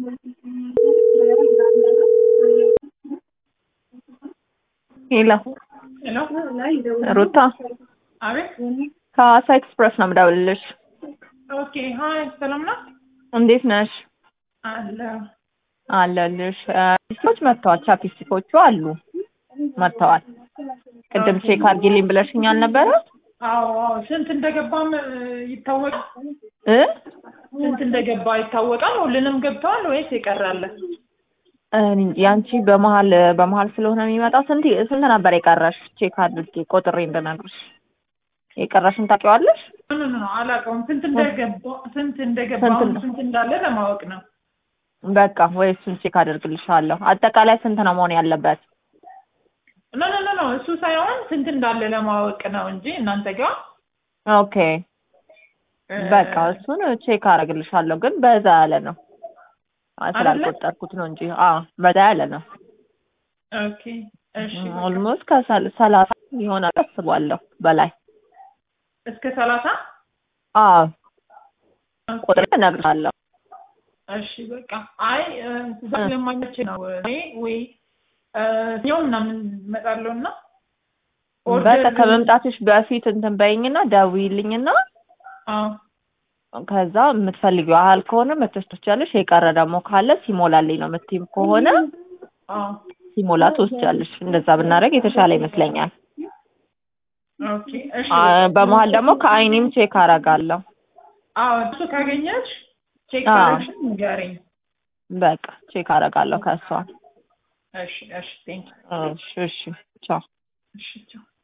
ሄሎ ሄሎ ሩታ አቤት። ከሐዋሳ ኤክስፕረስ ነው የምደውልልሽ። ኦኬ ሀይ፣ ሰላም ነው እንዴት ነሽ? አለ። አለልሽ። ፒስቲኮች መጥተዋል። ቻፒስቲኮቹ አሉ መጥተዋል። ቅድም ቼክ አድርጊልኝ ብለሽኝ አልነበረ? አዎ አዎ። ስንት እንደገባም ይታወቅ እ ስንት እንደገባ ይታወቃል። ሁሉንም ገብተዋል ወይስ ይቀራል? ያንቺ በመሀል በመሀል ስለሆነ የሚመጣው ስንት ስንት ነበር የቀረሽ? ቼክ አድርጌ ቆጥሬ እንድነግርሽ። የቀረሽን ታውቂዋለሽ? ኖ ኖ ኖ አላውቀውም። ስንት እንደገባ ስንት እንደገባ ስንት አሁን ነው? ስንት እንዳለ ለማወቅ ነው። በቃ ወይ እሱን ቼክ አደርግልሻለሁ። አጠቃላይ ስንት ነው መሆን ያለበት? ኖ ኖ ኖ ኖ እሱ ሳይሆን ስንት እንዳለ ለማወቅ ነው እንጂ እናንተ ጋር ኦኬ በቃ እሱን ቼክ አደርግልሻለሁ። ግን በዛ ያለ ነው አ- ስላልቆጠርኩት ነው እንጂ አዎ በዛ ያለ ነው። ኦኬ እሺ። ኦልሞስት ከሰላሳ ይሆናል አስባለሁ በላይ እስከ ሰላሳ አዎ ቁጥር እነግርሻለሁ። እሺ በቃ አይ እዛ ስለማይመች ነው እኔ ወይ እኛው ምናምን እመጣለሁ እና በቃ ከመምጣትሽ በፊት እንትን በይኝና ደውዪልኝና አዎ ከዛ የምትፈልጊው ያህል ከሆነ መተሽ ትወስጃለሽ። የቀረ ደግሞ ካለ ሲሞላልኝ ነው የምትይም ከሆነ አዎ ሲሞላ ትወስጃለሽ። እንደዛ ብናደርግ የተሻለ ይመስለኛል። ኦኬ እሺ አ፣ በመሀል ደግሞ ከአይኔም ቼክ አደርጋለሁ። አዎ እሱ ካገኘሽ ቼክ አዎ። ካረግሽ ንገረኝ በቃ ቼክ አደርጋለሁ ከእሷ። እሺ እሺ ቴንክ እሺ እሺ ቻው። እሺ ቻው